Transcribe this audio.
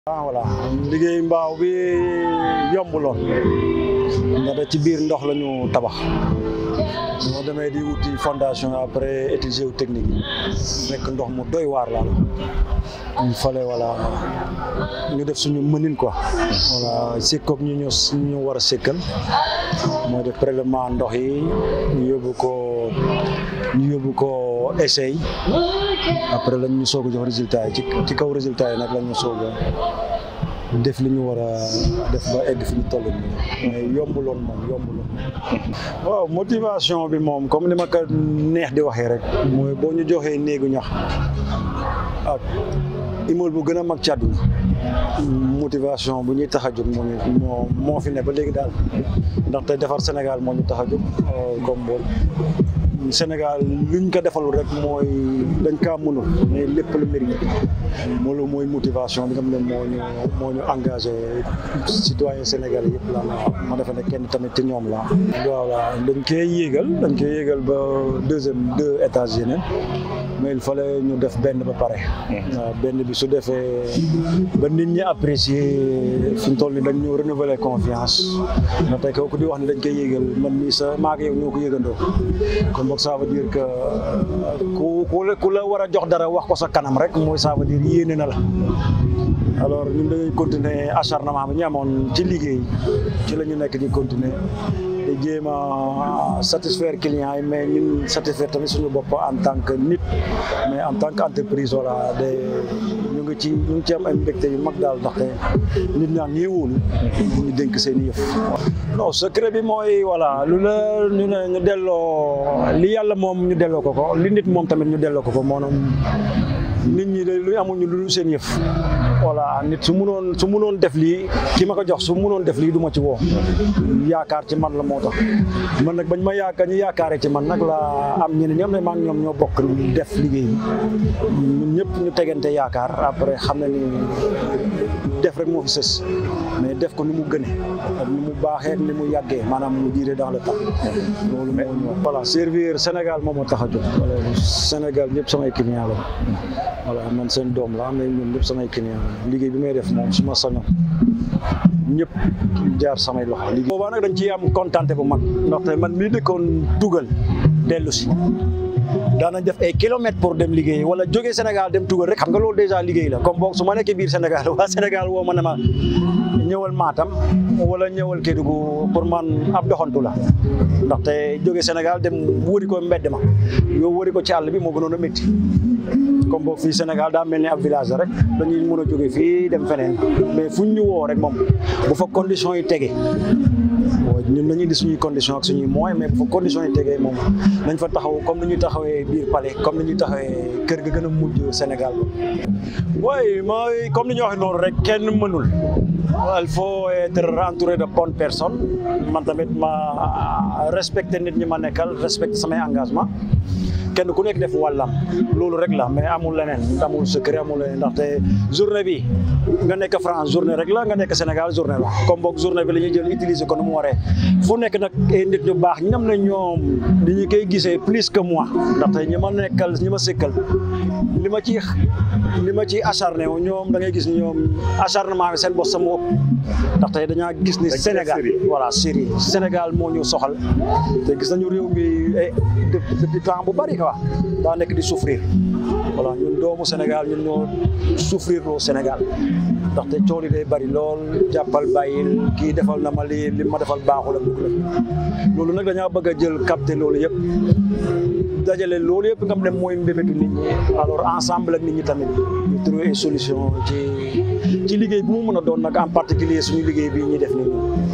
ah voilà liggéey mbaaw bi yombuloon ndax ci biir ndox la ñu tabax moo demee di wuti fondation après étude géotechnique yi fekk ndox mu doy waar la il fallait voilà ñu def suñu mënin quoi voilà sikkoog ñu ñu ñu war a sikkal mooy def prélèvement ndox yi ñu yóbbu ko ñu yóbbu ko essai après lañ ñu soog a jox résultat yi ci ci kaw résultat yi nag lañ ñu soog a def li ñu war a def ba egg fi ñu toll nii mais yombuloon moom yombuloon waaw motivation bi moom comme ni ma ko neex di waxee rek mooy boo ñu joxee néegu ñax ak immeuble bu gën a mag ci àdduna motivation bu ñuy tax a jóg moo ñu moo moo fi ne ba léegi daal ndaxte defar Sénégal moo ñu tax a jóg comme bool Sénégal luñ ko defalul rek mooy dañ kaa mënul mais lépp la mérite loolu mooy motivation bi nga xam ne moo ñu moo ñu engagé citoyen sénégalais yëpp la ma defe ne kenn tamit ci ñoom la voilà dañ koy yéegal dañ koy yéegal ba deuxième deux étages yeneen mais il fallait ñu def benn ba pare waaw benn bi su defee ba nit ñi apprécier fi ñu toll ni dañ ñu renouveler confiance na tey kooku di wax ne dañ koy yéegal man mii sa maa ngi yow ñoo ko yëgandoo kon boog ça veut dire que ku ku la war a jox dara wax ko sa kanam rek mooy ça veut dire yéene na la alors ñun dañuy continuer acharnement bi ñu amoon ci liggéey ci la ñu nekk di continuer di jéem a satisfaire clients yi mais ñun satisfaire tamit suñu bopp en tant que nit mais en tant que entreprise voilà de ñu ngi ci ñu ngi ci am ay mbégte yu mag daal ndaxte nit ñaa ngi wóolu ñu dénk seen i yëf non secret bi mooy voilà lu la ñu ne ñu delloo li yàlla moom ñu delloo ko ko li nit moom tamit ñu delloo ko ko maanaam nit ñi de lu amuñu lu seen yëf voilà nit su munoon su munoon def lii ki ma ko jox su munoon def lii du ma ci woo yaakaar ci man la moo tax man nag bañ ma yaakaar ñu yaakaaree ci man nag la am ñeneen ñoom ne maa ngi ñoom ñoo bokk def liggéey bi ñun ñëpp ñu tegante yaakaar après xam na ni def rek moo fi sës mais def ko ni mu gëne ak ni mu baaxee ak ni mu yàggee maanaam mu diire dans le temps loolu moo ñu voilà servir Sénégal moom moo tax a jóg Sénégal ñëpp samay client la voilà man seen doom la mais ñun ñëpp samay client liggéey bi may def moom su ma sañoon ñëpp jaar samay loxo liggéey boobaa nag dañ ciy am kontante bu mag ndaxte man mii dëkkoon tugal dellu si daanañ def ay kilomètres pour dem liggéey wala jógee Sénégal dem tugal rek xam nga loolu déjà liggéey la comme boog su ma nekkee biir Sénégal waa Sénégal woo ma ne ma ñëwal Matam wala ñëwal Kédougou pour man ab doxantu la ndaxte jógee Sénégal dem wëri ko mbedd ma yow wëri ko ci àll bi moo gënoon a métti comme boog fii Sénégal daa mel ni ab village la rek dañuy mën a jóge fii dem feneen mais fuñ ñu woo rek moom bu fa conditions yi tege ñun nañu indi suñuy condition ak suñuy moyens mais bu fa conditions yi tegee moom nañ fa taxaw comme ni ñuy taxawee biir palais comme ni ñuy taxawee kër ga gën a mujj Sénégal ba waaye mooy comme ni ñu waxee noonu rek kenn mënul il faut être entouré de bonnes personnes man tamit ma respecté nit ñi ma nekkal respecté samay engagement kenn ku nekk def wàllam loolu rek la mais amul leneen amul secret amul leneen ndaxte journée bi nga nekk France journée rek la nga nekk Sénégal journée la comme boog journée bi la ñuy jël utiliser ko nu mu waree fu nekk nag ay nit ñu baax ñam na ñoom li ñu koy gisee plus que moi ndaxte ñi ma nekkal ñi ma sëkkal li ma ci li ma ci acharné wu ñoom da ngay gis ñoom acharnement bi seen bopp sama ëpp ndaxte dañaa gis ni Sénégal voilà Syrie Sénégal moo ñu soxal te gis nañu réew mi depuis temps bu bari quoi daa nekk di souffrir voilà ñun doomu Sénégal ñun ñoo souffrir loo Sénégal ndaxte coono day bari lool jàppal bàyyil kii defal na ma lii li ma defal baaxul ak la loolu nag dañaa bëgg a jël capter loolu yëpp dajale loolu yëpp nga xam ne mooy mbébétu nit ñi alors ensemble ak nit ñi tamit ñu trouver une solution ci ci liggéey bu mu mën a doon nag en particulier suñu liggéey bii ñuy def nii